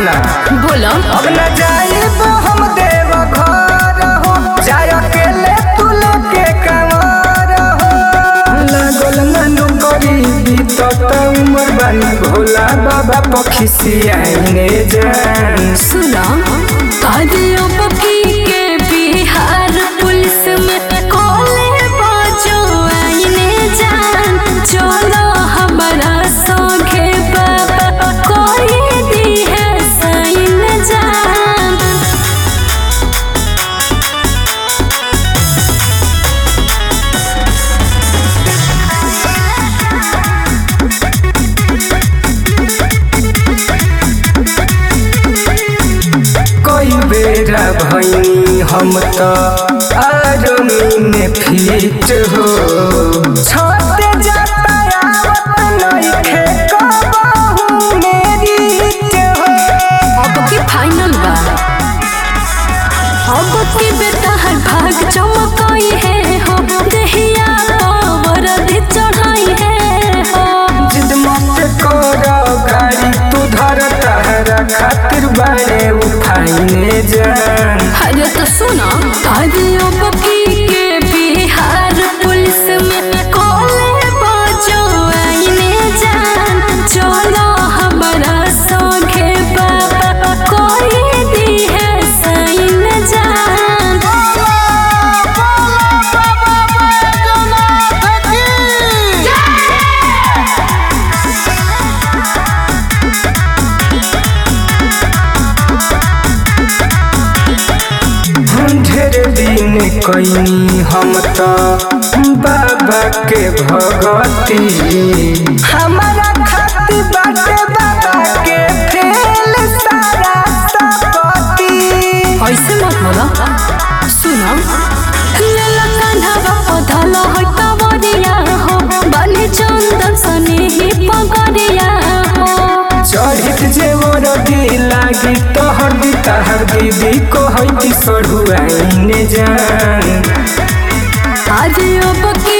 सुना बोलो अब न जाइब हम देव घर हो जाय अकेले तू लेके कंवर हो लागल ननु गरीबी तो उमर बानी भोला बाबा पखिसियाने जान सुना कादियों पकी के बिहार पुलिस में कोले बाजो आईने जान चलो हमारा संगे बाबा कोई दी है साइन जान कई बेरा भैनी हम तो आर्मी में फिट हो छते जाता आवत नइखे कबहू मेरी हो अब की फाइनल बा अब की बेटा हर भाग चमकाई है हो देहिया पावर दे चढ़ाई है हो जिद मत कर गाड़ी तू धर तहरा खातिर बारे उठाइने जान अरे तो सुना कादियों पकी के बिहार पुलिस में कोले बाजो आईने जान चलो हमारा संगे बाबा कोई दी है साइन जान हम ढेर दिन कैनी हम तो बाबा के भगती हमारा खाती बाटे बाबा के फेल सारा सकती ऐसे मत बोला सुना लेला कान्हा पधल है कवरिया हो बने चंदन सने ही पगरिया हो चढ़ित जे दी लागी तोहर दी तहर दीदी को है सड़ुआइने जान आज अब